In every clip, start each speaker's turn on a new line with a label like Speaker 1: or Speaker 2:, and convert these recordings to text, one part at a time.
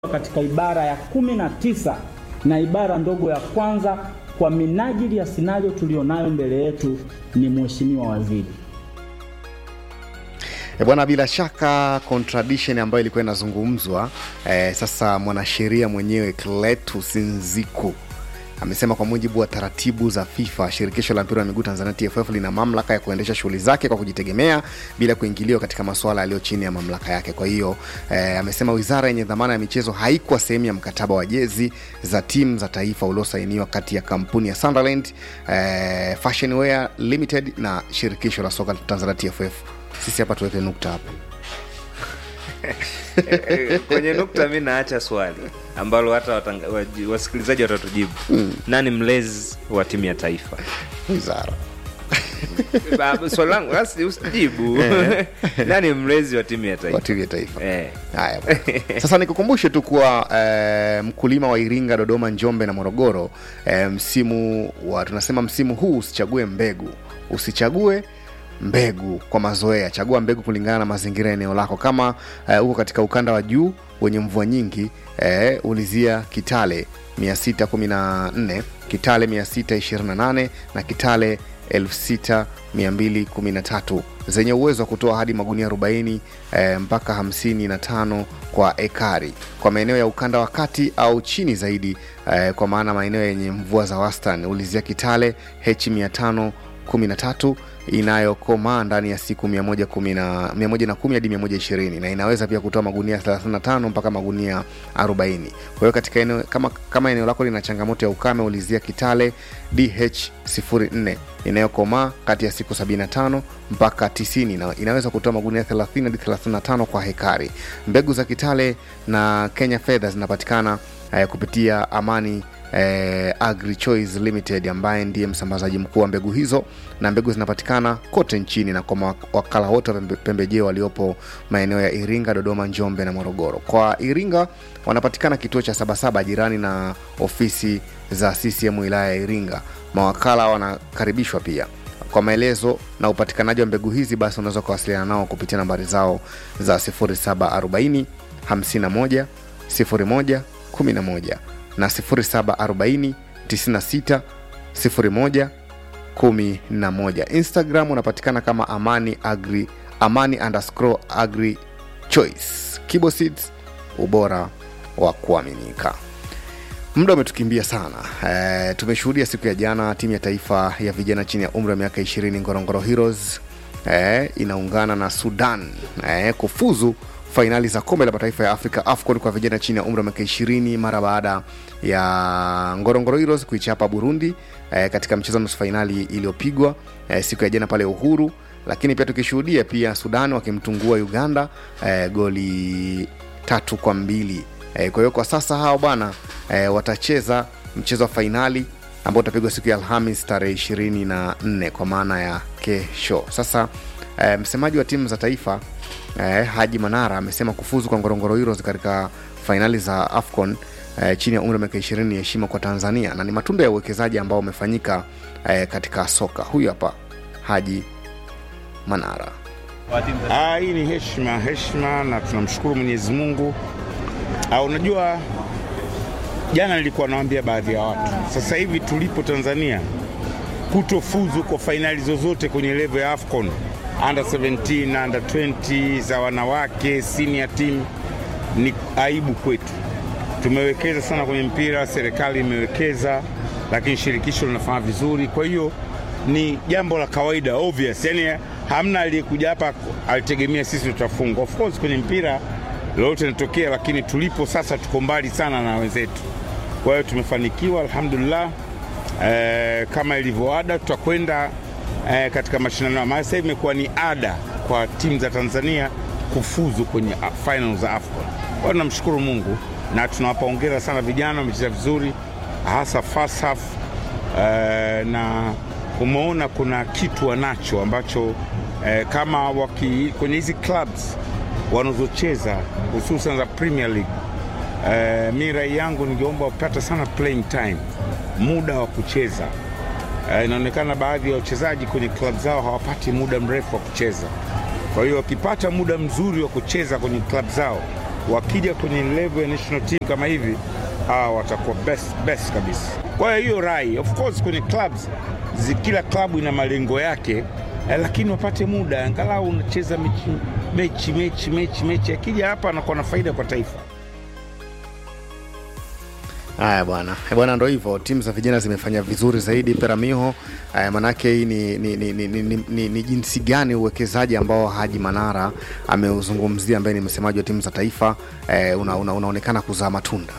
Speaker 1: katika ibara ya kumi na tisa na ibara ndogo ya kwanza kwa minajili ya sinario tulionayo mbele yetu ni Mheshimiwa Waziri.
Speaker 2: E bwana, bila shaka contradiction ambayo ilikuwa inazungumzwa e, sasa mwanasheria mwenyewe Cletus Nziku amesema kwa mujibu wa taratibu za FIFA, shirikisho la mpira wa miguu Tanzania TFF lina mamlaka ya kuendesha shughuli zake kwa kujitegemea bila kuingiliwa katika masuala yaliyo chini ya mamlaka yake. Kwa hiyo eh, amesema wizara yenye dhamana ya michezo haikuwa sehemu ya mkataba wa jezi za timu za taifa uliosainiwa kati ya kampuni ya Sunderland eh, Fashion Wear Limited na shirikisho la soka Tanzania TFF. Sisi hapa tuweke nukta hapo.
Speaker 3: kwenye nukta mi naacha swali ambalo hata watanga- waji- wasikilizaji watatujibu nani mlezi wa timu ya taifa
Speaker 2: Wizara
Speaker 3: Ba- swali langu basi usijibu nani mlezi wa timu ya
Speaker 2: wa
Speaker 3: taifa
Speaker 2: timu ya taifa
Speaker 3: eh.
Speaker 2: Haya bwana. Sasa nikukumbushe tu kuwa eh, mkulima wa Iringa, Dodoma, Njombe na Morogoro eh, msimu wa tunasema msimu huu usichague mbegu, usichague mbegu kwa mazoea, chagua mbegu kulingana na mazingira ya eneo lako. Kama eh, uko katika ukanda wa juu wenye mvua nyingi eh, ulizia Kitale 614, Kitale 628 na Kitale 6213 zenye uwezo wa kutoa hadi magunia 40 eh, mpaka 55 kwa ekari kwa maeneo ya ukanda wa kati au chini zaidi eh, kwa maana maeneo yenye mvua za wastani ulizia Kitale H 513 inayokomaa ndani ya siku 110 110 hadi 120 na inaweza pia kutoa magunia 35 mpaka magunia 40. Kwa hiyo katika eneo kama, kama eneo lako lina changamoto ya ukame, ulizia Kitale DH04 inayokomaa kati ya siku 75 mpaka 90 na inaweza kutoa magunia 30 hadi 35 kwa hekari. Mbegu za Kitale na Kenya Fedha zinapatikana eh, kupitia Amani eh, Agri Choice Limited ambaye ndiye msambazaji mkuu wa mbegu hizo, na mbegu zinapatikana kote nchini na kwa mawakala wote wa pembe- pembejeo waliopo maeneo ya Iringa, Dodoma, Njombe na Morogoro. Kwa Iringa wanapatikana kituo cha Sabasaba jirani na ofisi za CCM wilaya ya Iringa. Mawakala wanakaribishwa pia. Kwa maelezo na upatikanaji wa mbegu hizi, basi unaweza kuwasiliana nao kupitia nambari zao za 0740 51 01 11 na 0740 96 01 11. Instagram unapatikana kama amani agri amani underscore agri choice. Kibo Seeds, ubora wa kuaminika. Muda umetukimbia sana. E, tumeshuhudia siku ya jana timu ya taifa ya vijana chini ya umri wa miaka 20 Ngorongoro Heroes e, inaungana na Sudan e, kufuzu fainali za kombe la mataifa ya Afrika AFCON kwa vijana chini ya umri wa miaka 20 mara baada ya Ngorongoro Heroes kuichapa Burundi e, katika mchezo wa nusu fainali iliyopigwa e, siku ya jana pale Uhuru, lakini pia tukishuhudia pia Sudan wakimtungua Uganda e, goli tatu kwa mbili e, kwa hiyo kwa sasa hao bwana e, watacheza mchezo wa fainali ambao utapigwa siku ya Alhamis tarehe ishirini na nne kwa maana ya kesho. Sasa e, msemaji wa timu za taifa e, Haji Manara amesema kufuzu kwa Ngorongoro Heroes katika fainali za AFCON e, chini ya umri wa miaka ishirini ni heshima kwa Tanzania na ni matunda ya uwekezaji ambao umefanyika e, katika soka. Huyu hapa Haji Manara.
Speaker 4: Ah, hii ni heshima heshima, na tunamshukuru Mwenyezi Mungu. Ah, unajua jana nilikuwa nawaambia baadhi ya watu, sasa hivi tulipo Tanzania, kutofuzu kwa fainali zozote kwenye level ya AFCON under 17 under 20 za wanawake senior team ni aibu kwetu. Tumewekeza sana kwenye mpira, serikali imewekeza, lakini shirikisho linafanya vizuri. Kwa hiyo ni jambo la kawaida obvious, yani hamna aliyekuja hapa alitegemea sisi tutafungwa. Of course kwenye mpira lolote linatokea, lakini tulipo sasa tuko mbali sana na wenzetu. Kwa hiyo tumefanikiwa alhamdulillah. Eh, kama ilivyo ada tutakwenda eh, katika mashindano haya. Sasa hivi imekuwa ni ada kwa timu za Tanzania kufuzu kwenye ah, final za AFCON. Kwa hiyo tunamshukuru Mungu na tunawapa hongera sana vijana, wamecheza vizuri hasa first half eh, na umeona kuna kitu wanacho ambacho eh, kama waki, kwenye hizi clubs wanazocheza hususan za Premier League eh, mi rai yangu ningeomba wapate sana playing time, muda wa kucheza. Eh, inaonekana baadhi ya wachezaji kwenye klabu zao hawapati muda mrefu wa kucheza. Kwa hiyo wakipata muda mzuri wa kucheza kwenye klabu zao wakija kwenye level ya national team kama hivi hawa watakuwa best, best kabisa. Kwa hiyo hiyo rai, of course kwenye clubs zi, kila klabu ina malengo yake eh, lakini wapate muda angalau unacheza mechi mechi mechi mechi mechi, akija hapa anakuwa na faida kwa taifa.
Speaker 2: Haya bwana, Eh, bwana, ndo hivyo, timu za vijana zimefanya vizuri zaidi Peramiho. Eh, manake hii ni, ni, ni, ni, ni, ni, ni, ni jinsi gani uwekezaji ambao Haji Manara ameuzungumzia, ambaye ni msemaji wa timu za taifa eh, una, una, unaonekana kuzaa matunda.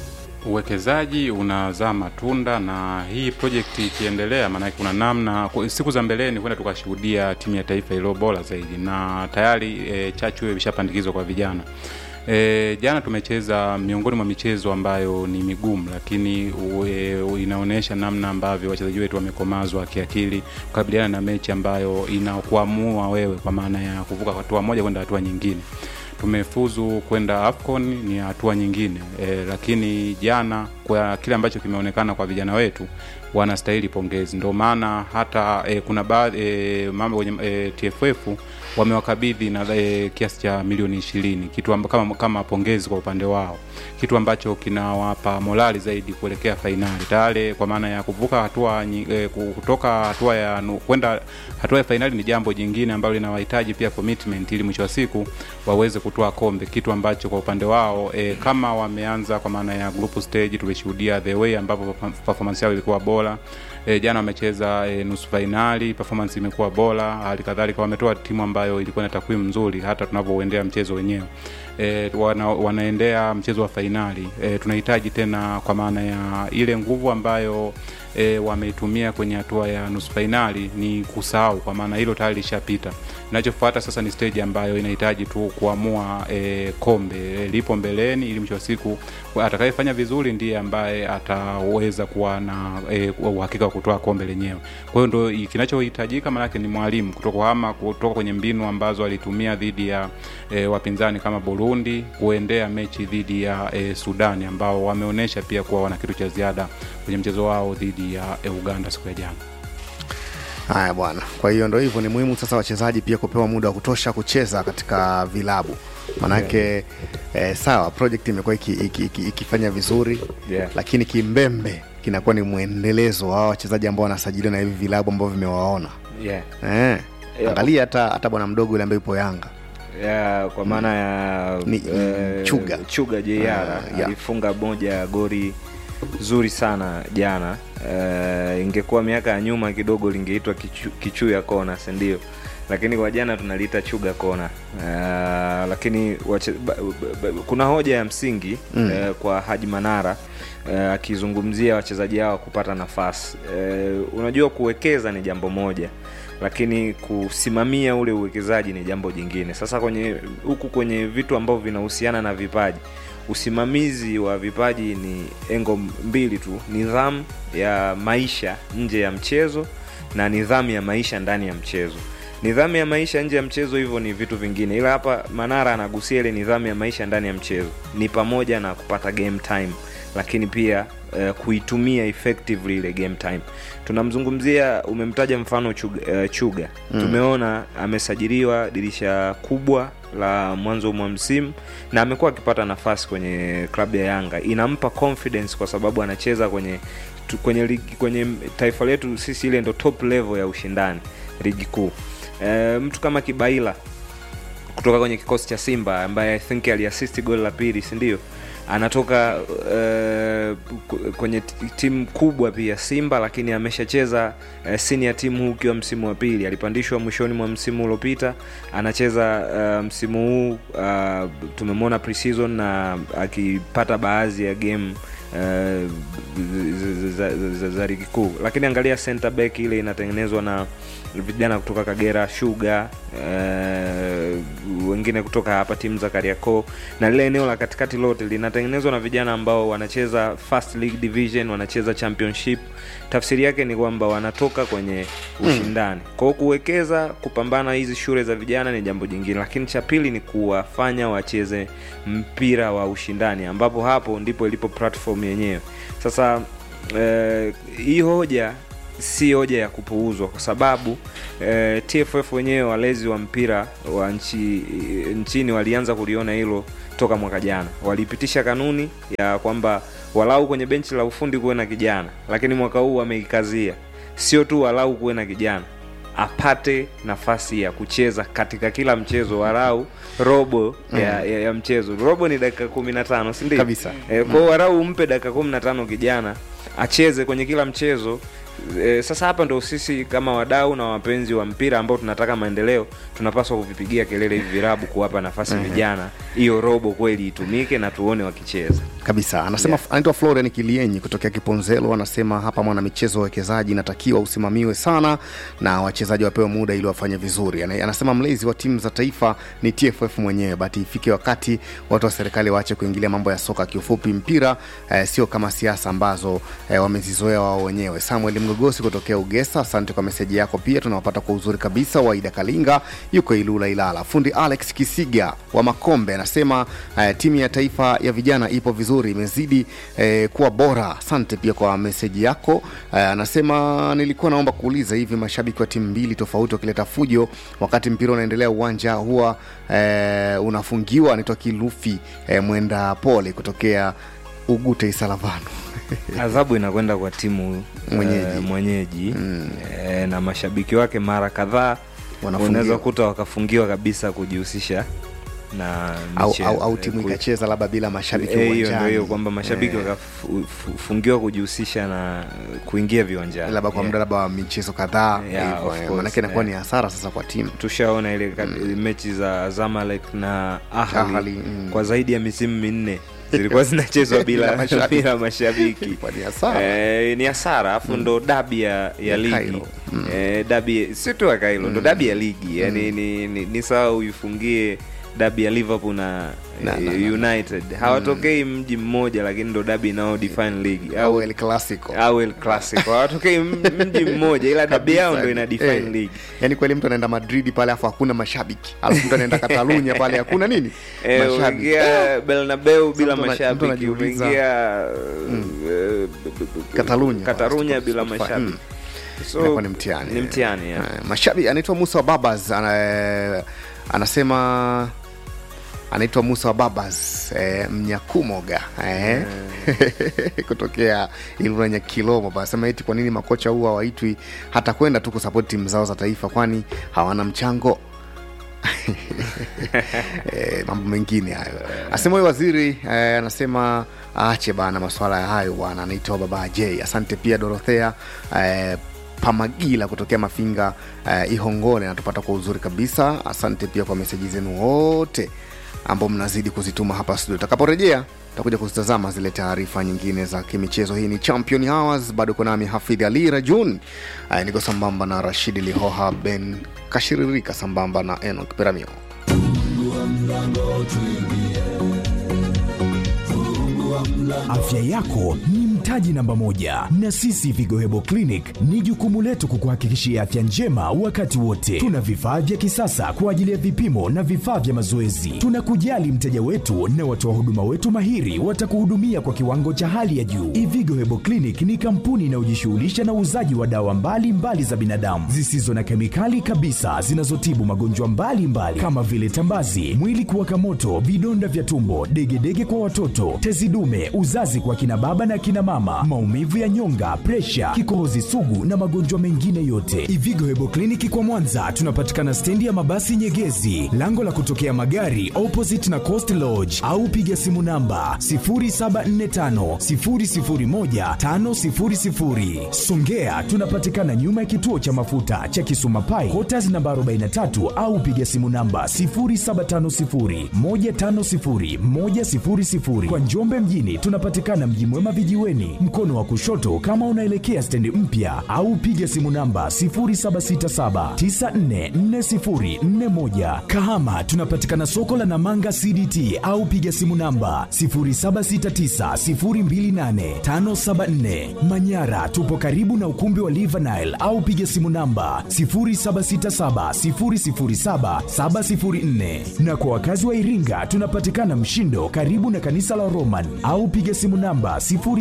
Speaker 5: uwekezaji unazaa matunda na hii project ikiendelea, maanake kuna namna ku- siku za mbeleni kwenda tukashuhudia timu ya taifa iliyo bora zaidi, na tayari e, chachu hiyo imeshapandikizwa kwa vijana. E, jana tumecheza miongoni mwa michezo ambayo ni migumu, lakini ue, inaonyesha namna ambavyo wachezaji wetu wamekomazwa kiakili kukabiliana na mechi ambayo inakuamua wewe kwa maana ya kuvuka hatua moja kwenda hatua nyingine tumefuzu kwenda AFCON ni hatua nyingine e, lakini jana kwa kile ambacho kimeonekana kwa vijana wetu wanastahili pongezi. Ndio maana hata e, kuna baadhi e, mambo kwenye e, TFF wamewakabidhi na e, kiasi cha milioni ishirini kitu amba, kama, kama pongezi kwa upande wao, kitu ambacho kinawapa morali zaidi kuelekea fainali tayari, kwa maana ya kuvuka hatua nyi- e, kutoka hatua ya nu- kwenda hatua ya fainali ni jambo jingine ambalo linawahitaji pia commitment, ili mwisho wa siku waweze kutoa kombe, kitu ambacho kwa upande wao e, kama wameanza kwa maana ya group stage, tulishuhudia the way ambapo performance yao ilikuwa bora e, jana wamecheza e, nusu fainali, performance imekuwa bora. Hali kadhalika wametoa timu ambayo ilikuwa na takwimu nzuri, hata tunavyouendea mchezo wenyewe e, wana, wanaendea mchezo wa fainali e, tunahitaji tena kwa maana ya ile nguvu ambayo e, wameitumia kwenye hatua ya nusu fainali ni kusahau, kwa maana hilo tayari lishapita. Inachofuata sasa ni stage ambayo inahitaji tu kuamua e, kombe e, lipo mbeleni, ili mwisho wa siku atakayefanya vizuri ndiye ambaye ataweza kuwa na e, uhakika wa kutoa kombe lenyewe. Kwa hiyo ndo i- kinachohitajika, maanake ni mwalimu kutokuhama kutoka kwenye mbinu ambazo alitumia dhidi ya e, wapinzani kama Burundi kuendea mechi dhidi ya e, Sudani ambao wameonyesha pia kuwa wana kitu cha ziada kwenye mchezo wao dhidi ya e, Uganda siku ya jana.
Speaker 2: Haya bwana, kwa hiyo ndo hivyo, ni muhimu sasa wachezaji pia kupewa muda wa kutosha kucheza katika vilabu manake eh, sawa project imekuwa iki, iki, iki, ikifanya vizuri
Speaker 3: Yeah.
Speaker 2: lakini kimbembe kinakuwa ni mwendelezo wa hawa wachezaji ambao wanasajiliwa na hivi vilabu ambavyo vimewaona
Speaker 3: yeah.
Speaker 2: eh,
Speaker 3: Yeah.
Speaker 2: angalia hata hata bwana mdogo yule ambaye yupo Yanga
Speaker 3: ya, kwa maana ya
Speaker 2: Ni- Chuga.
Speaker 3: Chuga JR
Speaker 2: Ah, yeah.
Speaker 3: alifunga moja ya gori zuri sana jana. Uh, ingekuwa miaka ya nyuma kidogo lingeitwa kichu, kichu ya kona, si ndio? Lakini kwa jana tunaliita Chuga kona. Uh, lakini wache, ba, ba, ba, kuna hoja ya msingi mm. uh, kwa Haji Manara uh, akizungumzia wachezaji hao kupata nafasi. Uh, unajua kuwekeza ni jambo moja lakini kusimamia ule uwekezaji ni jambo jingine. Sasa kwenye huku kwenye vitu ambavyo vinahusiana na vipaji, usimamizi wa vipaji ni engo mbili tu, nidhamu ya maisha nje ya mchezo na nidhamu ya maisha ndani ya mchezo. Nidhamu ya maisha nje ya mchezo, hivyo ni vitu vingine, ila hapa Manara anagusia ile nidhamu ya maisha ndani ya mchezo, ni pamoja na kupata game time, lakini pia uh, kuitumia effectively ile game time. Tunamzungumzia, umemtaja mfano Chuga, uh, Chuga. Mm. Tumeona amesajiliwa dirisha kubwa la mwanzo mwa msimu na amekuwa akipata nafasi kwenye klabu ya Yanga, inampa confidence kwa sababu anacheza kwenye tu, kwenye ligi, kwenye taifa letu sisi, ile ndo top level ya ushindani ligi kuu. E, mtu kama Kibaila kutoka kwenye kikosi cha Simba ambaye I think aliasisti goli la pili, si ndio? Anatoka uh, kwenye t- timu kubwa pia Simba, lakini ameshacheza uh, senior timu huu ukiwa msimu wa pili. Alipandishwa mwishoni mwa msimu uliopita, anacheza uh, msimu huu uh, tumemwona pre-season na akipata baadhi ya game uh, za, za, za, za ligi kuu, lakini angalia center back ile inatengenezwa na vijana kutoka Kagera Sugar uh, wengine kutoka hapa timu za Kariakoo, na lile eneo la katikati lote linatengenezwa na vijana ambao wanacheza first league division, wanacheza championship. Tafsiri yake ni kwamba wanatoka kwenye ushindani. Kwa hiyo kuwekeza, kupambana hizi shule za vijana ni jambo jingine, lakini cha pili ni kuwafanya wacheze mpira wa ushindani, ambapo hapo ndipo ilipo platform yenyewe. Sasa eh, hii hoja si hoja ya kupuuzwa kwa sababu eh, TFF wenyewe walezi wa mpira wa nchi nchini walianza kuliona hilo toka mwaka jana walipitisha kanuni ya kwamba walau kwenye benchi la ufundi kuwe na kijana lakini mwaka huu wameikazia sio tu walau kuwe na kijana apate nafasi ya kucheza katika kila mchezo walau robo mm. ya, ya, ya mchezo robo ni dakika kumi na tano sindio
Speaker 2: Kabisa.
Speaker 3: e, kwao walau umpe dakika kumi na tano kijana acheze kwenye kila mchezo e, sasa hapa ndo sisi kama wadau na wapenzi wa mpira ambao tunataka maendeleo tunapaswa kuvipigia kelele hivi virabu kuwapa nafasi vijana hiyo robo kweli itumike na tuone wakicheza
Speaker 2: kabisa anasema yeah. anaitwa florian kilienyi kutokea kiponzelo anasema hapa mwana michezo uwekezaji inatakiwa usimamiwe sana na wachezaji wapewe muda ili wafanye vizuri Ana- anasema mlezi wa timu za taifa ni tff mwenyewe bati ifike wakati watu wa serikali waache kuingilia mambo ya soka kiufupi mpira eh, sio kama siasa ambazo eh, wamezizoea wao wenyewe samuel mgogosi kutokea ugesa asante kwa meseji yako pia tunawapata kwa uzuri kabisa waida kalinga yuko ilula ilala fundi alex kisiga wa makombe anasema eh, timu ya taifa ya vijana ipo vizuri imezidi eh, kuwa bora asante pia kwa meseji yako eh, anasema nilikuwa naomba kuuliza hivi mashabiki wa timu mbili tofauti wakileta fujo wakati mpira unaendelea uwanja huwa eh, unafungiwa anaitwa kilufi eh, mwenda pole kutokea ugute isalavano
Speaker 3: adhabu inakwenda kwa timu
Speaker 2: Mwenyeji.
Speaker 3: eh, mwenyeji mm. eh, na mashabiki wake mara kadhaa
Speaker 2: Wanafungiwa.
Speaker 3: unaweza kuta wakafungiwa kabisa kujihusisha na
Speaker 2: au,
Speaker 3: michezo.
Speaker 2: au, au timu
Speaker 3: Eh, ku-
Speaker 2: ikacheza labda bila mashabiki
Speaker 3: Eh, hiyo ndio
Speaker 2: uwanjani
Speaker 3: hiyo kwamba mashabiki
Speaker 2: Eh,
Speaker 3: wakafungiwa kujihusisha na kuingia viwanjani
Speaker 2: labda kwa
Speaker 3: Yeah.
Speaker 2: muda labda wa michezo kadhaa
Speaker 3: Yeah,
Speaker 2: hivyo,
Speaker 3: of
Speaker 2: eh,
Speaker 3: course,
Speaker 2: manake inakuwa
Speaker 3: yeah.
Speaker 2: ni hasara sasa kwa timu
Speaker 3: tushaona ile mm. mechi za zamalek na ahali,
Speaker 2: Ahly, mm.
Speaker 3: kwa zaidi ya misimu minne zilikuwa zinachezwa bila
Speaker 2: Bila mashabiki.
Speaker 3: bila mashabiki
Speaker 2: Ilikuwa ni hasara.
Speaker 3: eh, ni hasara alafu ndo dabi ya, ya
Speaker 2: Ya
Speaker 3: ligi
Speaker 2: Cairo.
Speaker 3: eh, dabi sio tu ya Cairo ndo dabi ya ligi yani ni, ni, ni sawa uifungie dabi ya liverpool na,
Speaker 2: Na- na-
Speaker 3: eh, united hawatokei mji mmoja lakini ndo dabi inao define league
Speaker 2: au el clasico
Speaker 3: au el clasico hawatokei m- mji mmoja ila dabi yao ndo ina define
Speaker 2: Eh,
Speaker 3: league
Speaker 2: yaani kweli mtu anaenda madridi pale afu hakuna mashabiki alafu mtu anaenda katalunya pale hakuna nini
Speaker 3: Eh,
Speaker 2: mashabiki
Speaker 3: umeingia Bernabeu bila
Speaker 2: mtu ana- mtu
Speaker 3: mashabiki,
Speaker 2: anajiuliza,
Speaker 3: umeingia eh, b- b- b-
Speaker 2: Katalunya.
Speaker 3: Katalunya bila
Speaker 2: Spotify,
Speaker 3: mashabiki. So,
Speaker 2: Inakuwa ni mtihani
Speaker 3: Ni mtihani yeah.
Speaker 2: Eh, mashabiki anaitwa musa wa babas ana, anasema anaitwa musa wa babas eh, mnyakumoga eh. kutokea ilula nyakilomo anasema eti kwa nini makocha huwa hawaitwi hata kwenda tu kusapoti timu zao za taifa kwani hawana mchango eh, mambo mengine hayo asema huyo waziri eh, anasema aache bana maswala ya hayo bwana anaitwa baba j asante pia dorothea eh, pamagila kutokea mafinga eh, ihongole anatupata kwa uzuri kabisa asante pia kwa meseji zenu wote ambao mnazidi kuzituma hapa studio utakaporejea takuja kuzitazama zile taarifa nyingine za kimichezo hii ni champion hours bado uko nami hafidh ali rajun eh, niko sambamba na rashidi lihoha ben kashiririka sambamba na enok peramio
Speaker 6: Afya yako ni mtaji namba moja, na sisi Vigo Hebo Clinic ni jukumu letu kukuhakikishia afya njema wakati wote. Tuna vifaa vya kisasa kwa ajili ya vipimo na vifaa vya mazoezi. Tunakujali mteja wetu na watoa huduma wetu mahiri watakuhudumia kwa kiwango cha hali ya juu. Ivigo Hebo Clinic ni kampuni inayojishughulisha na uuzaji wa dawa mbalimbali mbali za binadamu zisizo na kemikali kabisa zinazotibu magonjwa mbalimbali kama vile tambazi, mwili kuwaka moto, vidonda vya tumbo, degedege kwa watoto, tezi dume, uzazi kwa kina baba na kina mama, maumivu ya nyonga, presha, kikohozi sugu na magonjwa mengine yote. Ivigo Hebo Kliniki kwa Mwanza tunapatikana stendi ya mabasi Nyegezi, lango la kutokea magari opposite na Coast Lodge, au piga simu namba 0745 001 500. Songea tunapatikana nyuma ya kituo cha mafuta cha Kisuma Pai, Quarters namba 43 au piga simu namba 0750 150 100. Kwa Njombe mjini tunapatikana Mji Mwema vijiweni, mkono wa kushoto kama unaelekea stendi mpya, au piga simu namba 0767 944041. Kahama tunapatikana soko la Namanga CDT au piga simu namba 0769028574. Manyara tupo karibu na ukumbi wa Livanile au piga simu namba 0767007704. Na kwa wakazi wa Iringa tunapatikana Mshindo karibu na kanisa la Roman au piga piga simu namba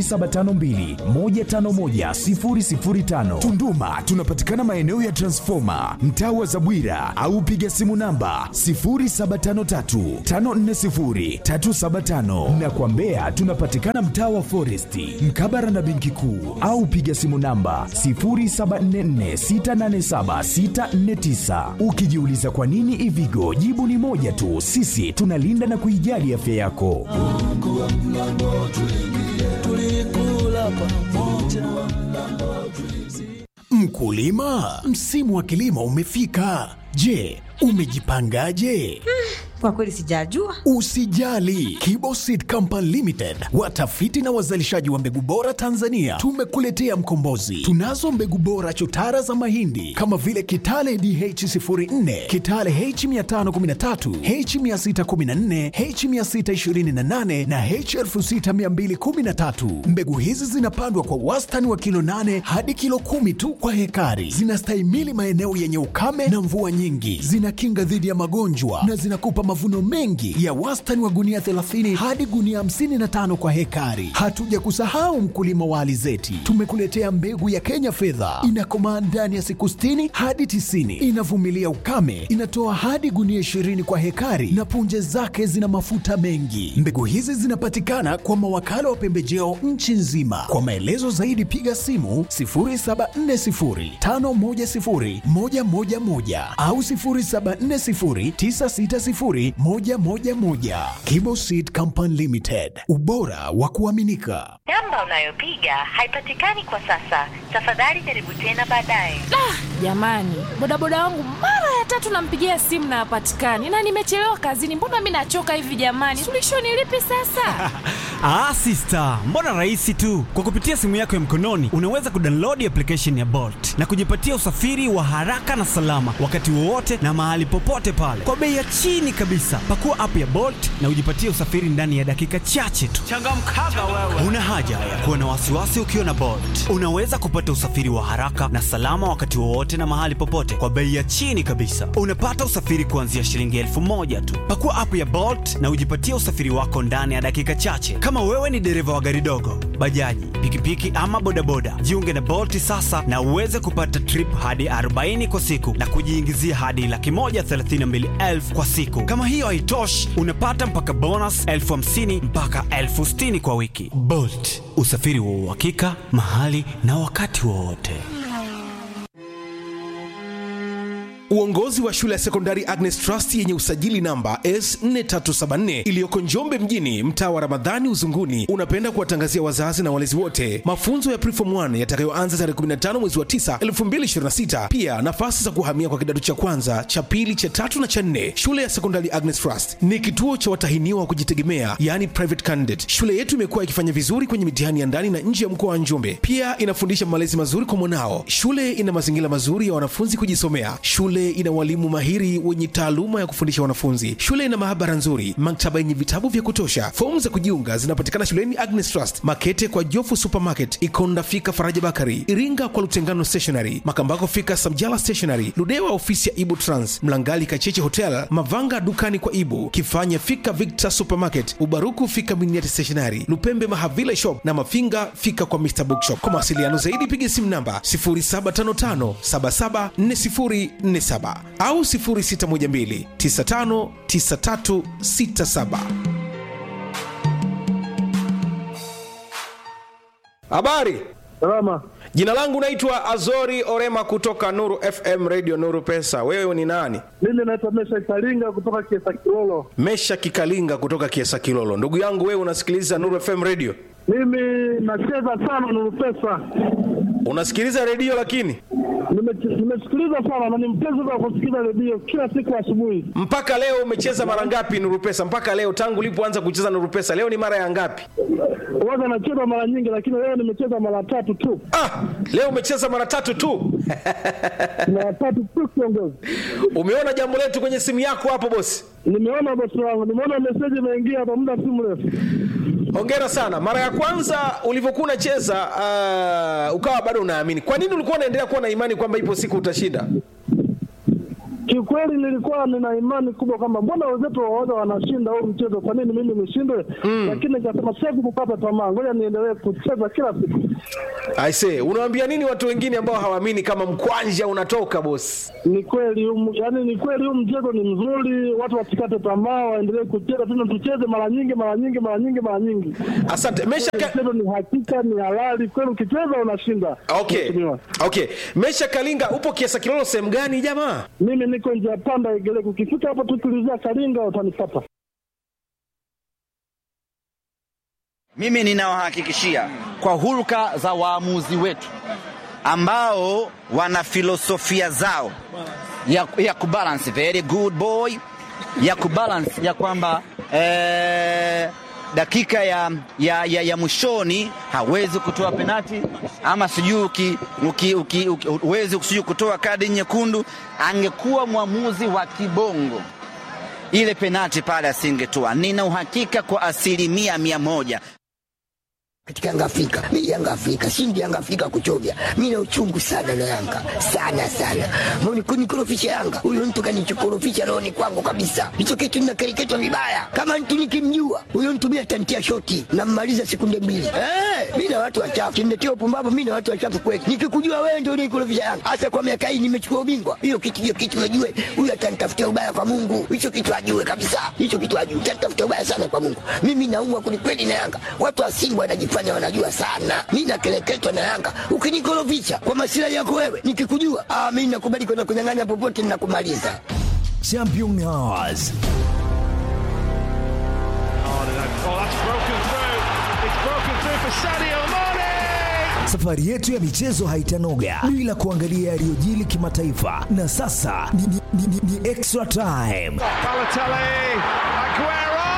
Speaker 6: 0752151005. Tunduma tunapatikana maeneo ya Transformer, mtaa wa Zabwira au piga simu namba 0753540375 na kwa Mbeya tunapatikana mtaa wa Foresti, mkabara na benki kuu au piga simu namba 0744687649. Ukijiuliza kwa nini Ivigo, jibu ni moja tu, sisi tunalinda na kuijali afya yako.
Speaker 7: Mkulima, msimu wa kilimo umefika. Je, umejipangaje?
Speaker 8: Kwa kweli sijajua.
Speaker 7: Usijali, Kiboseed Company Limited, watafiti na wazalishaji wa mbegu bora Tanzania, tumekuletea mkombozi. Tunazo mbegu bora chotara za mahindi kama vile Kitale DH04, Kitale H513, H614, H628 na H6213. Mbegu hizi zinapandwa kwa wastani wa kilo 8 hadi kilo kumi tu kwa hekari. Zinastahimili maeneo yenye ukame na mvua nyingi, zinakinga dhidi ya magonjwa na zinakupa mavuno mengi ya wastani wa gunia 30 hadi gunia 55 kwa hekari. Hatuja kusahau mkulima wa alizeti, tumekuletea mbegu ya Kenya fedha, inakomaa ndani ya siku 60 hadi 90, inavumilia ukame, inatoa hadi gunia 20 kwa hekari na punje zake zina mafuta mengi. Mbegu hizi zinapatikana kwa mawakala wa pembejeo nchi nzima. Kwa maelezo zaidi piga simu 0740510111 au 0740960111. Kibo Seed Company Limited, ubora wa kuaminika.
Speaker 9: Namba unayopiga haipatikani kwa sasa. Tafadhali jaribu tena baadaye.
Speaker 10: Jamani, bodaboda wangu mara ya tatu nampigia simu na hapatikani, na nimechelewa kazini. Mbona mi nachoka hivi jamani? Suluhisho ni lipi sasa?
Speaker 11: Ah, sister, mbona rahisi tu. Kwa kupitia simu yako ya mkononi unaweza kudownload application ya Bolt na kujipatia usafiri wa haraka na salama wakati wowote na mahali popote pale kwa bei ya chini kabisa. Pakua app ya Bolt na ujipatie usafiri ndani ya dakika chache tu. Changamkaga wewe. Una haja ya kuwa na wasiwasi ukiwa na Bolt. Unaweza kupata usafiri wa haraka na salama wakati wowote na mahali popote kwa bei ya chini kabisa. Unapata usafiri kuanzia shilingi elfu moja tu. Pakua app ya Bolt na ujipatie usafiri wako ndani ya dakika chache. Kama wewe ni dereva wa gari dogo, bajaji, pikipiki ama bodaboda, jiunge na Bolt sasa na uweze kupata trip hadi 40 kwa siku na kujiingizia hadi laki moja thelathini na mbili elfu kwa siku. Kama hiyo haitoshi, unapata mpaka bonus elfu hamsini mpaka elfu sitini kwa wiki. Bolt, usafiri wa uhakika mahali na wakati wowote.
Speaker 12: Uongozi wa shule ya sekondari Agnes Trust yenye usajili namba S4374 iliyoko Njombe mjini, mtaa wa Ramadhani Uzunguni, unapenda kuwatangazia wazazi na walezi wote mafunzo ya Preform 1 yatakayoanza tarehe 15 mwezi wa 9 2026. Pia nafasi za kuhamia kwa kidato cha kwanza, cha pili, cha tatu na cha nne. Shule ya sekondari Agnes Trust ni kituo cha watahiniwa wa kujitegemea, yani private candidate. Shule yetu imekuwa ikifanya vizuri kwenye mitihani ya ndani na nje ya mkoa wa Njombe. Pia inafundisha malezi mazuri kwa mwanao. Shule ina mazingira mazuri ya wanafunzi kujisomea. Shule ina walimu mahiri wenye taaluma ya kufundisha wanafunzi. Shule ina maabara nzuri, maktaba yenye vitabu vya kutosha. Fomu za kujiunga zinapatikana shuleni Agnes Trust, Makete kwa Jofu Supermarket, Ikonda fika Faraja Bakari, Iringa kwa Lutengano Stationery, Makambako fika Samjala Stationery, Ludewa ofisi ya Ibu Trans, Mlangali Kacheche Hotel, Mavanga dukani kwa Ibu, Kifanya fika Victor Supermarket, Ubaruku fika Miniati Stationery, Lupembe Mahavila Shop na Mafinga fika kwa Mr Bookshop. Kwa mawasiliano zaidi piga simu namba 0755 774047 au 0612 959367.
Speaker 13: Habari.
Speaker 14: Salama.
Speaker 13: Jina langu naitwa Azori Orema kutoka Nuru FM Radio Nuru Pesa. Wewe ni nani?
Speaker 14: Mimi naitwa Mesha Kalinga kutoka Kiesa Kilolo.
Speaker 13: Mesha Kikalinga kutoka Kiesa Kilolo. Ndugu yangu wewe unasikiliza Nuru FM Radio?
Speaker 14: Mimi nacheza sana Nuru Pesa.
Speaker 13: Unasikiliza redio lakini?
Speaker 14: Nime- Nimesikiliza sana na ni mpenzi wa kusikiliza redio kila siku asubuhi.
Speaker 13: Mpaka leo umecheza mara ngapi Nuru Pesa? Mpaka leo tangu ulipoanza kucheza Nuru Pesa, leo ni mara ya ngapi?
Speaker 14: Waga nacheza mara nyingi, lakini leo nimecheza mara tatu tu.
Speaker 13: Ah, leo umecheza mara tatu tu.
Speaker 14: mara tatu tu kiongozi.
Speaker 13: Umeona jambo letu kwenye simu yako hapo bosi?
Speaker 14: Nimeona bosi wangu, nimeona meseji imeingia hapa muda si mrefu.
Speaker 13: Hongera sana. Mara ya kwanza ulivyokuwa unacheza uh, ukawa bado unaamini. Kwa nini ulikuwa unaendelea kuwa na imani kwamba ipo siku utashinda?
Speaker 14: Kiukweli nilikuwa nina imani kubwa kwamba mbona wenzetu waoga wanashinda huu mchezo, kwa nini mimi nishindwe? Lakini nikasema siwezi kukata tamaa, ngoja niendelee kucheza kila siku.
Speaker 13: aise unawaambia nini watu wengine ambao hawaamini kama mkwanja unatoka bosi
Speaker 14: Ni kweli huu- yaani ni kweli huu mchezo ni mzuri, watu wasikate tamaa, waendelee kucheza tena, tucheze mara nyingi mara nyingi mara nyingi mara nyingi.
Speaker 13: Asante. Mesha
Speaker 14: mchezo ni hakika, ni halali kweli, ukicheza unashinda.
Speaker 13: okay
Speaker 14: Mheshimiwa.
Speaker 13: okay mesha kalinga upo kiasa kilolo sehemu gani jamaa
Speaker 14: Mimi niko njia panda Igeleko, ukifika hapo tu tulizia Kalinga utanipata.
Speaker 15: Mimi ninawahakikishia kwa hulka za waamuzi wetu ambao wana filosofia zao ya, ya kubalance very good boy ya kubalance ya kwamba eh, dakika ya, ya, ya, ya mwishoni hawezi kutoa penati ama sijui uki- uki- uki- uki- huwezi sijui kutoa kadi nyekundu. Angekuwa mwamuzi wa kibongo ile penati pale asingetoa. Nina uhakika kwa asilimia mia moja
Speaker 16: katika Yanga Afrika. Mimi Yanga Afrika, shindi Yanga Afrika kuchovya. Mimi na uchungu sana na Yanga. Sana sana. Mbona kunikorofisha Yanga? Huyo mtu kanichokorofisha rohoni kwangu kabisa. Hicho kitu ninakereketwa vibaya. Kama mtu nikimjua, huyo mtu mimi atantia shoti na mmaliza sekunde mbili. Eh, mimi na watu wachafu. Kimletea upumbavu mimi na watu wachafu kweli. Nikikujua wewe ndio unikorofisha Yanga. Hasa kwa miaka hii nimechukua ubingwa. Hiyo kitu hiyo kitu najue. Huyo atanitafutia ubaya kwa Mungu. Hicho kitu ajue kabisa. Hicho kitu ajue. Atanitafutia ubaya sana kwa Mungu. Mimi naumwa kwelikweli na Yanga. Watu wa Simba wanajifanya wanajua sana. Mimi nakeleketwa na Yanga. Ukinikorofisha kwa masilahi yako wewe, nikikujua, ah, mimi nakubali kwenda kunyang'anya popote ninakumaliza.
Speaker 6: Champion Hours. Safari yetu ya michezo haitanoga bila kuangalia yaliyojili kimataifa, na sasa ni, ni, ni, ni, ni extra time.
Speaker 17: Balotelli, Aguero!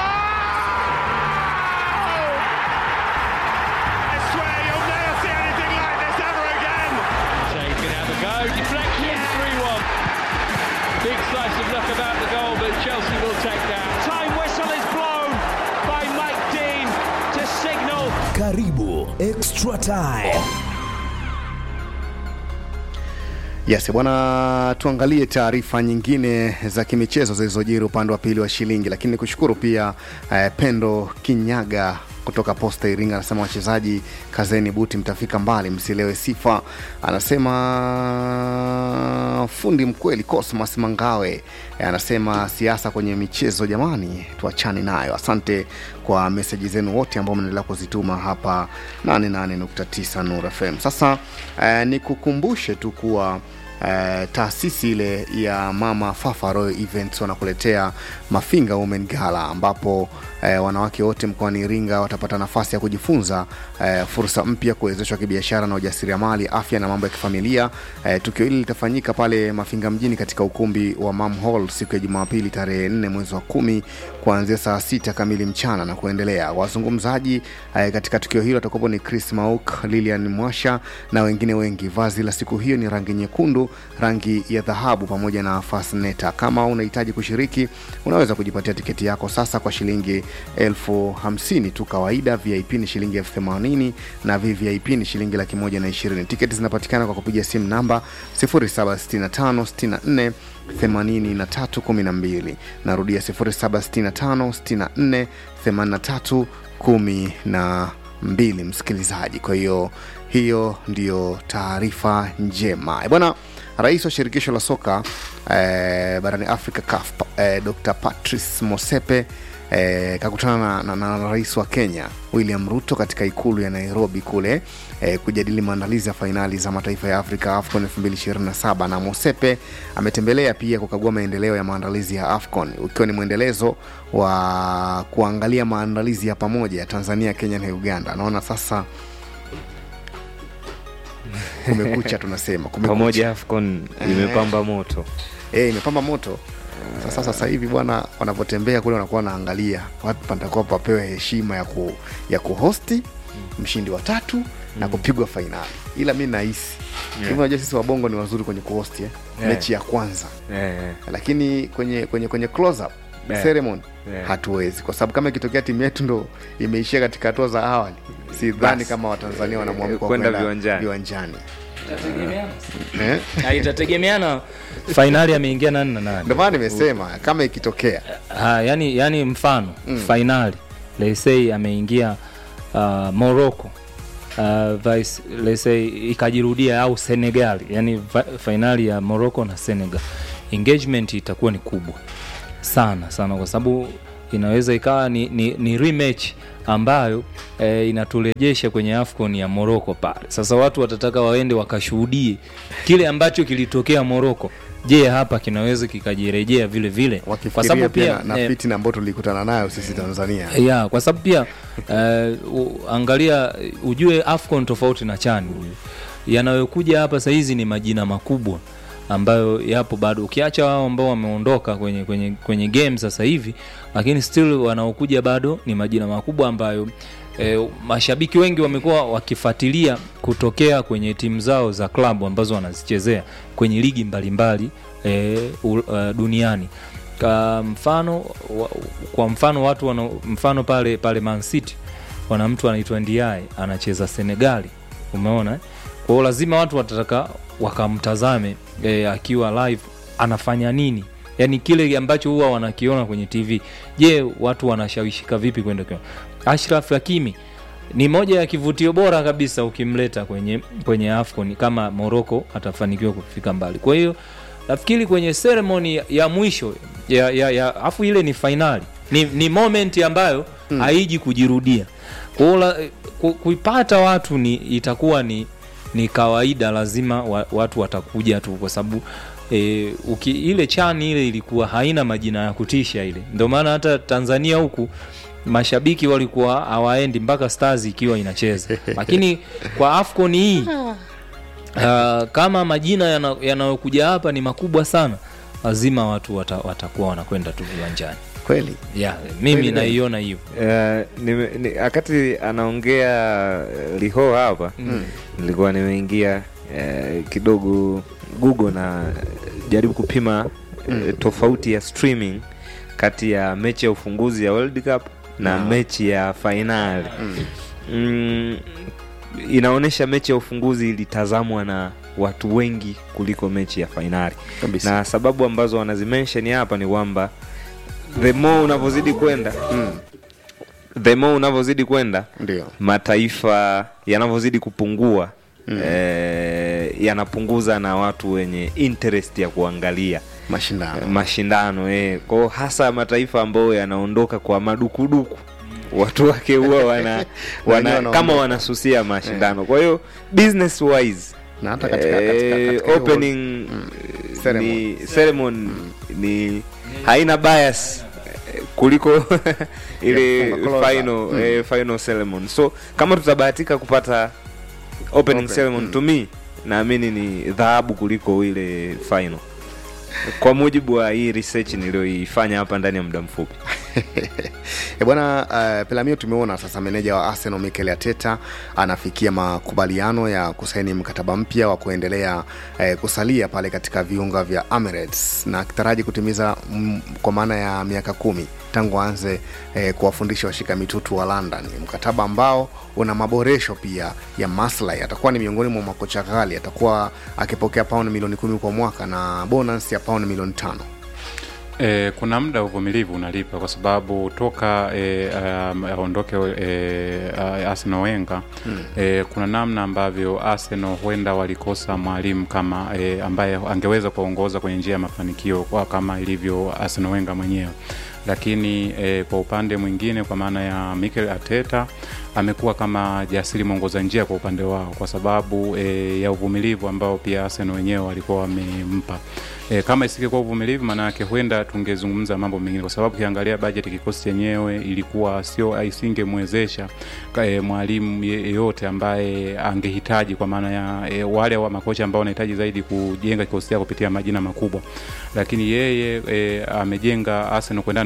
Speaker 17: I swear you'll never see anything like this ever again.
Speaker 18: Shea can have a go. Deflection, 3 1. Big slice of luck about the goal, but Chelsea will take that.
Speaker 17: Time whistle is blown by Mike Dean to signal
Speaker 6: Karibu extra time.
Speaker 2: Yes, bwana, tuangalie taarifa nyingine za kimichezo zilizojiri upande wa pili wa shilingi, lakini nikushukuru pia eh, Pendo Kinyaga kutoka Posta Iringa anasema wachezaji kazeni buti, mtafika mbali, msilewe sifa. Anasema fundi mkweli Cosmas Mangawe eh, anasema siasa kwenye michezo jamani, tuachane nayo. Asante kwa meseji zenu wote ambao mnaendelea kuzituma hapa 88.9 Nur FM. Sasa eh, nikukumbushe tu kuwa eh, taasisi ile ya Mama Fafa Royal Events wanakuletea Mafinga Women Gala ambapo eh, wanawake wote mkoani Iringa watapata nafasi ya kujifunza eh, fursa mpya, kuwezeshwa kibiashara na ujasiriamali, afya na mambo ya kifamilia. Eh, tukio hili litafanyika pale Mafinga mjini katika ukumbi wa Mam Hall siku ya Jumapili tarehe 4 mwezi wa kumi kuanzia saa sita kamili mchana na kuendelea. Wazungumzaji eh, katika tukio hilo watakuwepo ni Chris Mauk, Lilian Mwasha na wengine wengi. Vazi la siku hiyo ni rangi nyekundu, rangi ya dhahabu pamoja na fasneta. Kama unahitaji kushiriki, unaweza kujipatia tiketi yako sasa kwa shilingi elfu hamsini tu kawaida. VIP ni shilingi elfu themanini na VVIP ni shilingi laki moja na ishirini. Tiketi zinapatikana kwa kupiga simu namba 076564 8312 narudia 076564 8312 msikilizaji kwa hiyo hiyo ndiyo taarifa njema Eh, bwana rais wa shirikisho la soka eh, barani afrika CAF, eh, dr patrice mosepe eh, kakutana na, na, na, na rais wa kenya william ruto katika ikulu ya nairobi kule eh, kujadili maandalizi ya fainali za mataifa ya afrika afcon 2027 na mosepe ametembelea pia kukagua maendeleo ya maandalizi ya afcon ukiwa ni mwendelezo wa kuangalia maandalizi ya pamoja ya tanzania kenya na uganda naona sasa kumekucha tunasema kumekucha.
Speaker 3: pamoja afcon
Speaker 2: Eh.
Speaker 3: imepamba moto
Speaker 2: Eh, imepamba moto sasa sasa hivi bwana wanapotembea kule wanakuwa wanaangalia watu patakuwa papewe heshima ya, ku, ya kuhosti mshindi wa tatu na kupigwa fainali ila mi nahisi
Speaker 3: Yeah.
Speaker 2: hivi unajua sisi wabongo ni wazuri kwenye kuhosti eh?
Speaker 3: Yeah.
Speaker 2: mechi ya kwanza
Speaker 3: Eh,
Speaker 2: lakini kwenye kwenye kwenye close up
Speaker 3: Yeah.
Speaker 2: ceremony
Speaker 3: Yeah.
Speaker 2: hatuwezi kwa sababu kama ikitokea timu yetu ndo imeishia katika hatua za awali sidhani
Speaker 3: Basi.
Speaker 2: kama watanzania wanamwamka
Speaker 3: Kwenda viwanjani.
Speaker 2: viwanjani Eh?
Speaker 19: Na itategemeana fainali ameingia nani na nani
Speaker 2: ndio maana nimesema kama ikitokea
Speaker 19: ha, yani, yani mfano mm. fainali let's say ameingia uh, Morocco uh, vice let's say ikajirudia au Senegal yani va- fainali ya Morocco na Senegal engagement itakuwa ni kubwa sana sana kwa sababu inaweza ikawa ni, ni, ni rematch ambayo e, inaturejesha kwenye afcon ya moroko pale sasa watu watataka waende wakashuhudie kile ambacho kilitokea moroko je hapa kinaweza kikajirejea vile vile kwa
Speaker 2: Fikiria
Speaker 19: sababu
Speaker 2: pia
Speaker 19: pia
Speaker 2: na
Speaker 19: eh,
Speaker 2: fitina ambayo tulikutana nayo sisi tanzania
Speaker 19: ya kwa sababu pia uh, angalia ujue afcon tofauti na chani yanayokuja hapa sahizi ni majina makubwa ambayo yapo bado ukiacha wao ambao wameondoka kwenye, kwenye, kwenye game sasa hivi lakini still wanaokuja bado ni majina makubwa ambayo E, mashabiki wengi wamekuwa wakifuatilia kutokea kwenye timu zao za klabu ambazo wanazichezea kwenye ligi mbalimbali e, u, uh, duniani ka mfano wa, kwa mfano watu wana, mfano pale pale Man City wana mtu anaitwa Ndiaye anacheza Senegali umeona eh? kwa hiyo lazima watu watataka wakamtazame e, akiwa live anafanya nini yaani kile ambacho huwa wanakiona kwenye tv je watu wanashawishika vipi kwenda kiona ashraf hakimi ni moja ya kivutio bora kabisa ukimleta kwenye kwenye afcon kama morocco atafanikiwa kufika mbali kwa hiyo nafikiri kwenye ceremony ya, ya mwisho ya, ya, ya afu ile ni fainali ni, ni moment ambayo hmm. haiji kujirudia kwa hiyo la- ku- kuipata watu ni itakuwa ni ni kawaida lazima wa, watu watakuja tu kwa sababu e, uki, ile chani ile ilikuwa haina majina ya kutisha ile ndio maana hata tanzania huku mashabiki walikuwa hawaendi mpaka stars ikiwa inacheza lakini kwa afcon hii uh, kama majina yana- yanayokuja hapa ni makubwa sana lazima watu wata, watakuwa wanakwenda tu viwanjani
Speaker 2: kweli
Speaker 19: yeah, mimi
Speaker 3: Kweli.
Speaker 19: naiona hivyo
Speaker 3: Eh, nime- ni- wakati anaongea eh, liho hapa
Speaker 19: Mm.
Speaker 3: nilikuwa nimeingia eh, kidogo google na jaribu kupima eh, tofauti ya streaming kati ya mechi ya ufunguzi ya world cup na
Speaker 2: Ah.
Speaker 3: mechi ya fainali mm, inaonyesha mechi ya ufunguzi ilitazamwa na watu wengi kuliko mechi ya fainali
Speaker 2: Kabisa.
Speaker 3: na sababu ambazo wanazimensheni hapa ni kwamba the more unavyozidi kwenda the more unavyozidi kwenda
Speaker 2: ndio
Speaker 3: mataifa yanavyozidi kupungua mm. eh, yanapunguza na watu wenye interest ya kuangalia
Speaker 2: mashindano
Speaker 3: mashindano eh. kwao hasa mataifa ambayo yanaondoka kwa madukuduku watu wake huwa wana,
Speaker 2: wenyewe
Speaker 3: wana
Speaker 2: wanaondoka.
Speaker 3: kama wanasusia mashindano kwa hiyo business wise
Speaker 2: na hata katika, katika,
Speaker 3: eh,
Speaker 2: katika hiyo-
Speaker 3: opening
Speaker 2: Ceremony.
Speaker 3: ni ceremony ni haina bias eh, kuliko ile
Speaker 2: Ya kufunga closer.
Speaker 3: final
Speaker 2: Mm.
Speaker 3: eh, final ceremony so kama tutabahatika kupata opening
Speaker 2: Open.
Speaker 3: ceremony
Speaker 2: Mm.
Speaker 3: to me naamini ni dhahabu kuliko ile final kwa mujibu wa hii research niliyoifanya hapa ndani ya muda mfupi
Speaker 2: E bwana uh, Pelamio, tumeona sasa meneja wa Arsenal Mikel Arteta anafikia makubaliano ya kusaini mkataba mpya wa kuendelea eh, kusalia pale katika viunga vya Emirates na akitaraji kutimiza mm, kwa maana ya miaka kumi tangu aanze eh, kuwafundisha washika mitutu wa London, mkataba ambao una maboresho pia ya maslahi. Atakuwa ni miongoni mwa makocha ghali, atakuwa akipokea paundi milioni kumi kwa mwaka na bonus ya paundi milioni tano.
Speaker 5: E, kuna muda uvumilivu unalipa kwa sababu toka e, um, aondoke e, uh, Arsenal Wenger
Speaker 2: Mm.
Speaker 5: e, kuna namna ambavyo Arsenal huenda walikosa mwalimu kama e, ambaye angeweza kuongoza kwenye njia ya mafanikio kwa kama ilivyo Arsenal Wenger mwenyewe lakini e, kwa upande mwingine kwa maana ya Mikel Arteta amekuwa kama jasiri mwongoza njia kwa upande wao kwa sababu e, ya uvumilivu ambao pia Arsenal wenyewe walikuwa wamempa. E, kama isingekuwa uvumilivu, maana yake huenda tungezungumza mambo mengine, kwa sababu ukiangalia bajeti kikosi chenyewe ilikuwa sio, isingemwezesha e, mwalimu yeyote ambaye angehitaji, kwa maana ya e, wale wa makocha ambao wanahitaji zaidi kujenga kikosi chao kupitia majina makubwa, lakini yeye e, amejenga Arsenal kuendana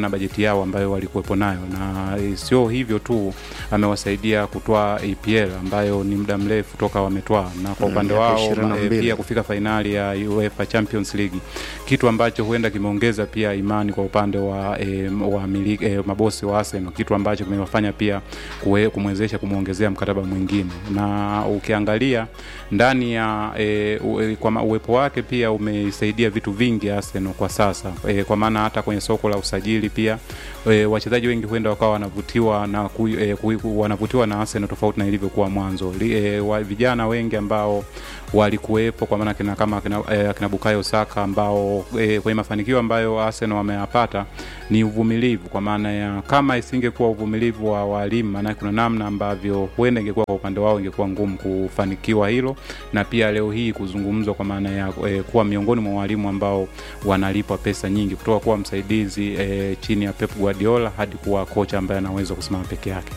Speaker 5: na bajeti yao ambayo walikuwepo nayo, na eh, sio hivyo tu, amewasaidia kutoa EPL ambayo ni muda mrefu toka wametwaa, na kwa
Speaker 2: Mm,
Speaker 5: upande
Speaker 2: miaka
Speaker 5: wao
Speaker 2: 22.
Speaker 5: eh, pia kufika fainali ya UEFA Champions League, kitu ambacho huenda kimeongeza pia imani kwa upande wa, eh, wa miliki, eh, mabosi wa Arsenal, kitu ambacho kimewafanya pia kuwe- kumwezesha kumwongezea mkataba mwingine, na ukiangalia ndani ya e, u, kwa ma- uwepo wake pia umeisaidia vitu vingi Arsenal kwa sasa e, kwa maana hata kwenye soko la usajili pia e, wachezaji wengi huenda wakawa wanavutiwa na ku, e, ku, wanavutiwa na Arsenal tofauti na ilivyokuwa mwanzo. Li, e, wa, vijana wengi ambao walikuwepo kwa maana kina kama akina, e, akina Bukayo Saka ambao e, kwenye mafanikio ambayo Arsenal wameyapata ni uvumilivu, kwa maana ya kama isingekuwa uvumilivu wa walimu, maana kuna namna ambavyo huenda ingekuwa kwa upande wao ingekuwa ngumu kufanikiwa hilo, na pia leo hii kuzungumzwa kwa maana ya e, kuwa miongoni mwa walimu ambao wanalipwa pesa nyingi kutoka kuwa msaidizi e, chini ya Pep Guardiola hadi kuwa kocha ambaye anaweza kusimama peke yake.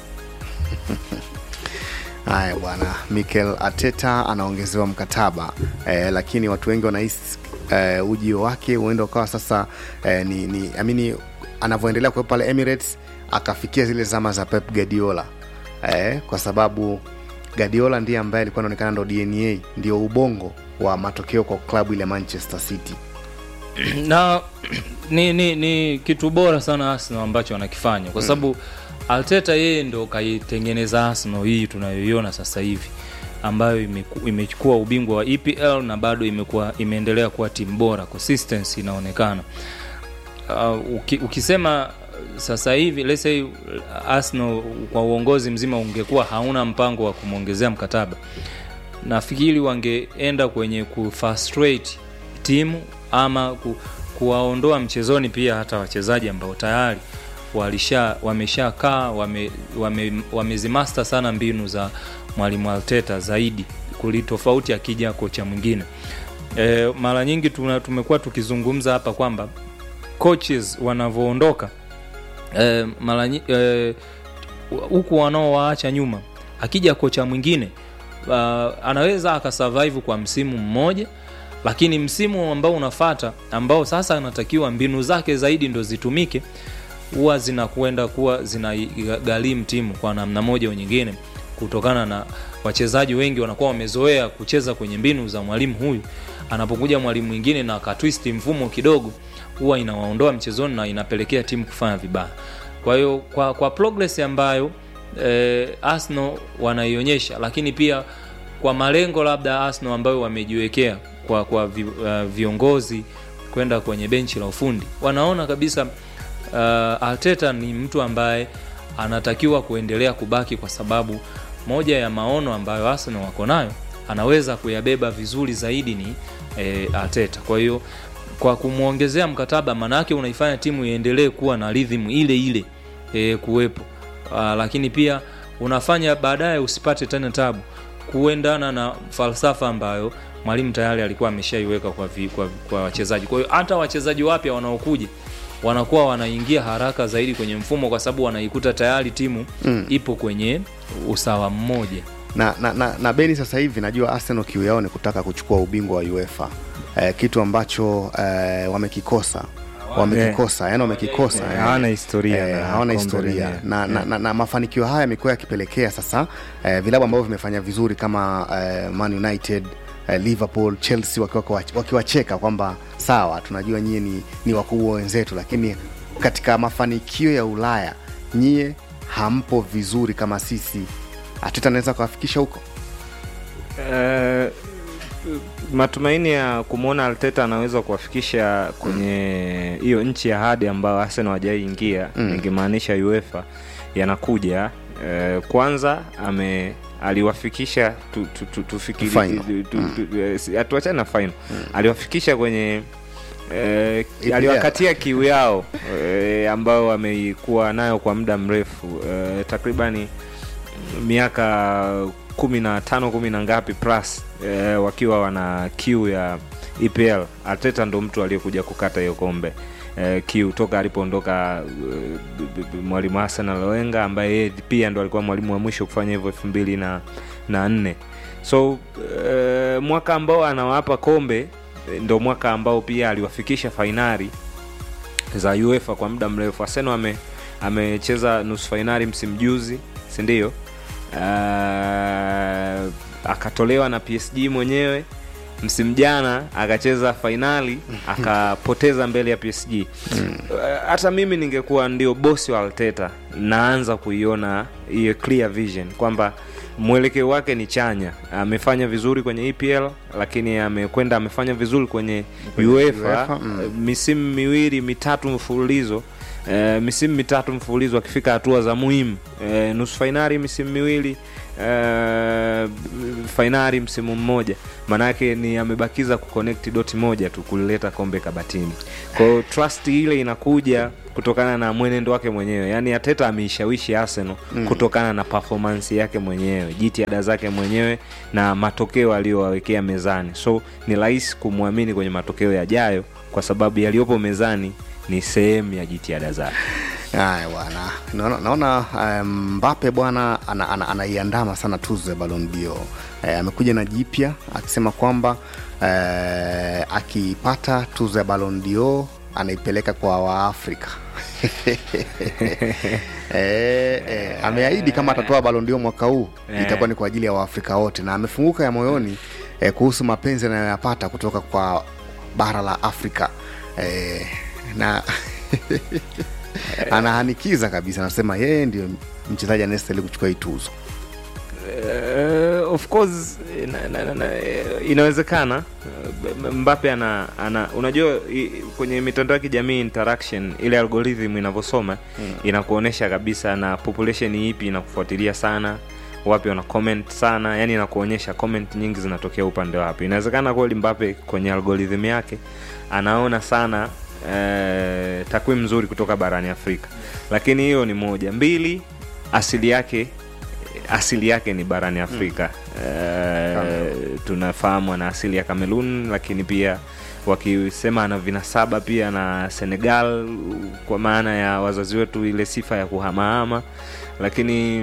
Speaker 2: Haya bwana, Mikel Arteta anaongezewa mkataba eh, lakini watu wengi wanahisi eh, ujio wake huenda ukawa sasa eh, ni, ni amini anavyoendelea kuwepo pale Emirates akafikia zile zama za Pep Guardiola eh, kwa sababu Guardiola ndiye ambaye alikuwa anaonekana ndo DNA ndio ubongo wa matokeo kwa klabu ile ya Manchester City.
Speaker 19: na ni, ni, ni kitu bora sana Arsenal ambacho wanakifanya kwa sababu Arteta yeye ndo kaitengeneza Arsenal hii tunayoiona sasa hivi ambayo imeku- imechukua ubingwa wa EPL na bado imekuwa imeendelea kuwa timu bora, consistency inaonekana. Uh, uki, ukisema sasa hivi let's say Arsenal kwa uongozi mzima ungekuwa hauna mpango wa kumwongezea mkataba, nafikiri wangeenda kwenye kufrustrate timu ama ku, kuwaondoa mchezoni pia hata wachezaji ambao tayari walisha wameshakaa wame, wame, wamezimasta sana mbinu za mwalimu Arteta zaidi kuli tofauti akija kocha mwingine. E, mara nyingi tuna, tumekuwa tukizungumza hapa kwamba coaches wanavyoondoka e, mara nyi- e, huku wanaowaacha nyuma akija kocha mwingine uh, anaweza akasurvive kwa msimu mmoja lakini msimu ambao unafata ambao sasa anatakiwa mbinu zake zaidi ndo zitumike huwa zinakwenda kuwa zinagharimu timu kwa namna moja au nyingine kutokana na wachezaji wengi wanakuwa wamezoea kucheza kwenye mbinu za mwalimu huyu anapokuja mwalimu mwingine na akatwist mfumo kidogo huwa inawaondoa mchezoni na inapelekea timu kufanya vibaya kwa hiyo kwa, kwa progress ambayo eh, Arsenal wanaionyesha lakini pia kwa malengo labda Arsenal ambayo wamejiwekea kwa, kwa vi, uh, viongozi kwenda kwenye benchi la ufundi wanaona kabisa uh, Arteta ni mtu ambaye anatakiwa kuendelea kubaki kwa sababu moja ya maono ambayo Arsenal wako nayo anaweza kuyabeba vizuri zaidi ni eh, Arteta. Kwa hiyo kwa kumwongezea mkataba, maanake unaifanya timu iendelee kuwa na rhythm ile ile eh, kuwepo uh, lakini pia unafanya baadaye usipate tena tabu kuendana na falsafa ambayo mwalimu tayari alikuwa ameshaiweka kwa, vi, kwa, kwa wachezaji. Kwa hiyo hata wachezaji wapya wanaokuja wanakuwa wanaingia haraka zaidi kwenye mfumo kwa sababu wanaikuta tayari timu
Speaker 2: Mm.
Speaker 19: ipo kwenye usawa mmoja.
Speaker 2: na, na, na, na beni sasa hivi najua arsenal kiu yao ni kutaka kuchukua ubingwa wa uefa eh, kitu ambacho eh, wamekikosa wamekikosa yani wamekikosa
Speaker 3: Eh,
Speaker 2: eh.
Speaker 3: hawana historia
Speaker 2: eh,
Speaker 3: na
Speaker 2: hawana
Speaker 3: kombe
Speaker 2: historia
Speaker 3: lenyewe.
Speaker 2: na, na,
Speaker 3: Eh.
Speaker 2: na, na mafanikio haya yamekuwa yakipelekea sasa eh, vilabu ambavyo vimefanya vizuri kama eh, man united eh, liverpool chelsea wakiwa- wakiwacheka kwamba sawa tunajua nyie ni, ni wakubwa wenzetu lakini katika mafanikio ya ulaya nyie hampo vizuri kama sisi ateta anaweza kuwafikisha huko
Speaker 3: Eh, matumaini ya kumwona Arteta anaweza kuwafikisha kwenye hiyo nchi ya hadi ambayo Arsenal hawajaingia
Speaker 2: Mm.
Speaker 3: ingemaanisha UEFA yanakuja. Eh, kwanza ame aliwafikisha tu, tu, tu, tufikiri
Speaker 2: Final.
Speaker 3: tu, tu, tu, eh, si- hatuachane na final aliwafikisha kwenye eh,
Speaker 2: EPL.
Speaker 3: aliwakatia kiu yao eh, ambayo wameikuwa nayo kwa muda mrefu eh, takribani miaka kumi na tano kumi na ngapi plus eh, wakiwa wana kiu ya EPL. Arteta ndo mtu aliyekuja kukata hiyo kombe eh, kiu toka alipoondoka eh, b- b- mwalimu Arsenal Wenger ambaye yeye pia ndo alikuwa mwalimu wa mwisho kufanya hivyo elfu mbili na, na nne so eh, mwaka ambao anawapa kombe eh, ndo mwaka ambao pia aliwafikisha fainali za UEFA kwa muda mrefu. Arsenal ame amecheza nusu fainali msimu juzi, si ndio? Uh, akatolewa na PSG mwenyewe msimu jana akacheza fainali akapoteza mbele ya PSG. Uh, Hata mimi ningekuwa ndio bosi wa Arteta, naanza kuiona hiyo clear vision kwamba mwelekeo wake ni chanya. Amefanya vizuri kwenye EPL, lakini amekwenda amefanya vizuri kwenye
Speaker 2: Kwenye
Speaker 3: UEFA,
Speaker 2: UEFA, mm.
Speaker 3: uh, misimu miwili mitatu mfululizo Uh, misimu mitatu mfululizo akifika hatua za muhimu uh, nusu fainali misimu miwili uh, fainali msimu mmoja maanake ni amebakiza kuconnect doti moja tu kulileta kombe kabatini kwao trust ile inakuja kutokana na mwenendo wake mwenyewe yaani ateta ameishawishi arsenal
Speaker 2: Mm.
Speaker 3: kutokana na performance yake mwenyewe jitihada zake mwenyewe na matokeo aliyowawekea mezani so ni rahisi kumwamini kwenye matokeo yajayo kwa sababu yaliyopo mezani ni sehemu ya jitihada zake
Speaker 2: Haya bwana, naona, naona um, Mbappe bwana anaiandama ana, ana anaiandama sana tuzo ya Ballon d'Or. Eh, amekuja na jipya akisema kwamba eh, akipata tuzo ya Ballon d'Or anaipeleka kwa Waafrika. eh, eh, ameahidi kama atatoa Ballon d'Or mwaka huu
Speaker 3: Eh.
Speaker 2: itakuwa ni kwa ajili ya Waafrika wote, na amefunguka ya moyoni eh, kuhusu mapenzi anayoyapata kutoka kwa bara la Afrika eh, na anahanikiza kabisa, anasema yeye ndio mchezaji anayestahili kuchukua hii tuzo.
Speaker 3: Uh, of course ina, na, na, na, inawezekana Uh, Mbappe ana, ana unajua i, kwenye mitandao ya kijamii interaction ile algorithm inavyosoma
Speaker 2: Mm.
Speaker 3: inakuonyesha kabisa na population ipi inakufuatilia sana wapi wana comment sana yani inakuonyesha comment nyingi zinatokea upande wapi inawezekana kweli Mbappe kwenye algorithm yake anaona sana eh, takwimu nzuri kutoka barani Afrika lakini hiyo ni moja mbili asili yake asili yake ni barani Afrika Eh, tunafahamu ana asili ya Cameroon, lakini pia wakisema ana vinasaba pia na Senegal, kwa maana ya wazazi wetu ile sifa ya kuhamahama. Lakini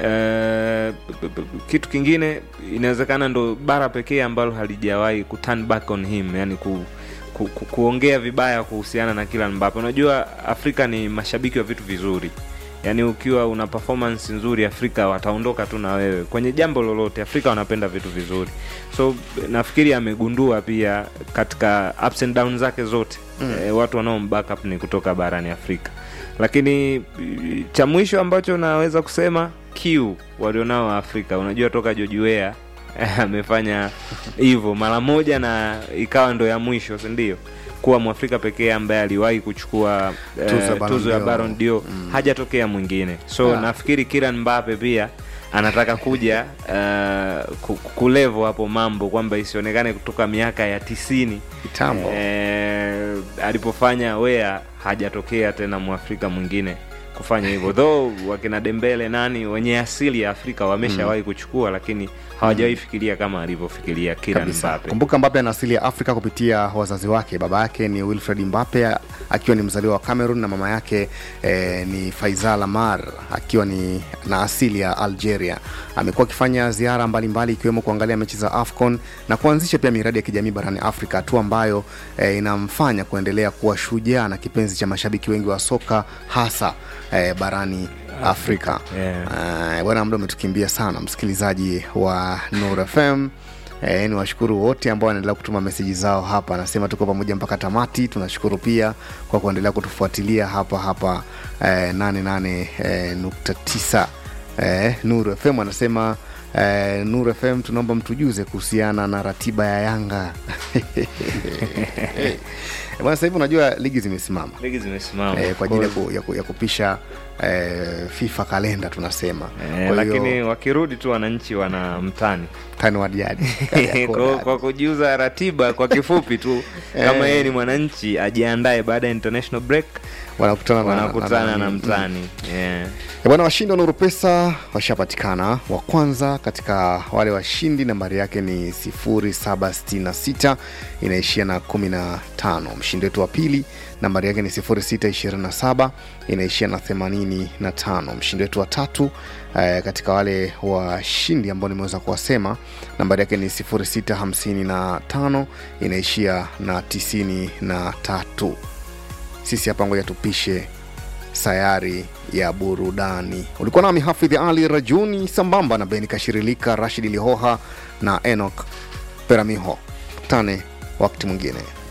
Speaker 3: eh, b- b- b- kitu kingine inawezekana ndo bara pekee ambalo halijawahi ku turn back on him, yani ku, ku, ku, kuongea vibaya kuhusiana na Kylian Mbappe. Unajua Afrika ni mashabiki wa vitu vizuri yaani ukiwa una performance nzuri afrika wataondoka tu na wewe kwenye jambo lolote afrika wanapenda vitu vizuri so nafikiri amegundua pia katika ups and down zake zote
Speaker 2: Mm.
Speaker 3: e, watu wanaombackup ni kutoka barani afrika lakini eh, cha mwisho ambacho naweza kusema kiu walionao wa afrika unajua toka jojuea amefanya hivyo mara moja na ikawa ndo ya mwisho sindio kuwa mwafrika pekee ambaye aliwahi kuchukua eh,
Speaker 2: Tuzo ya Ballon
Speaker 3: tuzo ya
Speaker 2: d'Or.
Speaker 3: Ballon d'Or hajatokea mwingine so
Speaker 2: Ah.
Speaker 3: nafikiri Kylian Mbappe pia anataka kuja uh, ku- kulevo hapo mambo kwamba isionekane kutoka miaka ya tisini
Speaker 2: Kitambo.
Speaker 3: eh, alipofanya wea hajatokea tena mwafrika mwingine kufanya hivyo though wakina Dembele nani wenye asili ya Afrika wameshawahi kuchukua lakini hawajawahi fikiria kama alivyofikiria Kylian
Speaker 2: kabisa.
Speaker 3: Mbappe
Speaker 2: Kumbuka Mbappe ana asili ya Afrika kupitia wazazi wake. Baba yake ni Wilfred Mbappe akiwa ni mzaliwa wa Cameroon na mama yake eh, ni Faisal Amar akiwa ni na asili ya Algeria. Amekuwa akifanya ziara mbalimbali ikiwemo kuangalia mechi za AFCON na kuanzisha pia miradi ya kijamii barani Afrika, hatua ambayo eh, inamfanya kuendelea kuwa shujaa na kipenzi cha mashabiki wengi wa soka hasa eh, barani Afrika.
Speaker 3: Yeah.
Speaker 2: Eh, bwana muda umetukimbia sana msikilizaji wa Nur FM E, ni washukuru wote ambao wanaendelea kutuma meseji zao hapa anasema tuko pamoja mpaka tamati tunashukuru pia kwa kuendelea kutufuatilia hapa hapa e, 88.9 e, Nuru FM anasema e, Nuru FM tunaomba mtujuze kuhusiana na ratiba ya Yanga bwana sasa hivi unajua ligi zimesimama
Speaker 3: ligi zimesimama
Speaker 2: e, kwa ajili ya, ku, ya, ku, ya kupisha e, FIFA kalenda tunasema
Speaker 3: Eh,
Speaker 2: Kwa hiyo-
Speaker 3: lakini wakirudi tu wananchi wana mtani
Speaker 2: mtani wa jadi
Speaker 3: kwa, kwa kujiuza ratiba kwa kifupi tu kama
Speaker 2: Eh.
Speaker 3: yeye ni mwananchi ajiandae baada ya international break
Speaker 2: wanakutana na-
Speaker 3: wanakutana
Speaker 2: na-
Speaker 3: na,
Speaker 2: na-
Speaker 3: mtani yeah.
Speaker 2: Eh, bwana washindi wa nuru pesa washapatikana wa kwanza katika wale washindi nambari yake ni 0766 inaishia na 15 mshindi wetu wa pili nambari yake ni 0627 inaishia na 85 mshindi wetu wa tatu eh, katika wale washindi ambao nimeweza kuwasema nambari yake ni 0655 inaishia na 93 sisi hapa ngoja tupishe sayari ya burudani ulikuwa nami hafidhi ali rajuni sambamba na beni kashirilika rashidi lihoha na enok peramiho tane wakati mwingine